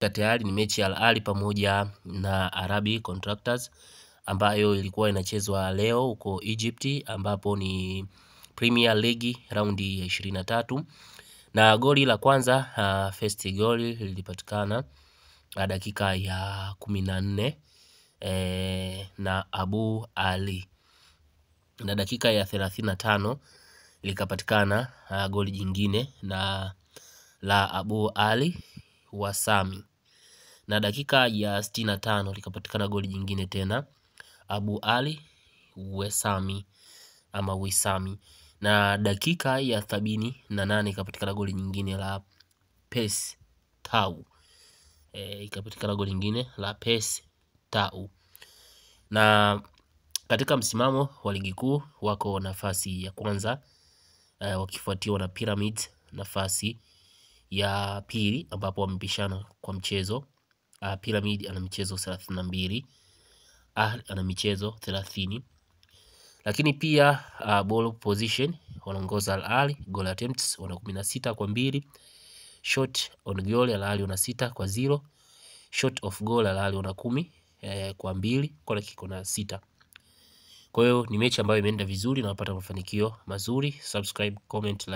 imefika tayari ni mechi ya Al Ahly pamoja na Arabi Contractors ambayo ilikuwa inachezwa leo huko Egypt, ambapo ni Premier League raundi ya ishirini na tatu na goli la kwanza uh, first goal lilipatikana uh, dakika ya kumi na nne eh, na Abu Ali na dakika ya thelathini na tano likapatikana uh, goli jingine na la Abu Ali Wasami na dakika ya sitini na tano likapatikana goli jingine tena Abu Ali Wesami ama Wisami na dakika ya sabini na nane ikapatikana goli nyingine la Pes Tau e, ikapatikana goli nyingine la Pes Tau na katika msimamo wa ligi kuu wako nafasi ya kwanza e, wakifuatiwa na Pyramids nafasi ya pili ambapo wamepishana kwa mchezo uh, Pyramid ana michezo thelathini na mbili Ahly ana michezo thelathini lakini pia uh, ball position wanaongoza Al Ahly, goal attempts wana kumi na sita kwa mbili shot on goal Al Ahly wana sita kwa zero shot of goal Al Ahly wana kumi eh, kwa mbili kona kiko na sita. Kwa hiyo ni mechi ambayo imeenda vizuri na wapata mafanikio mazuri. Subscribe, comment, like.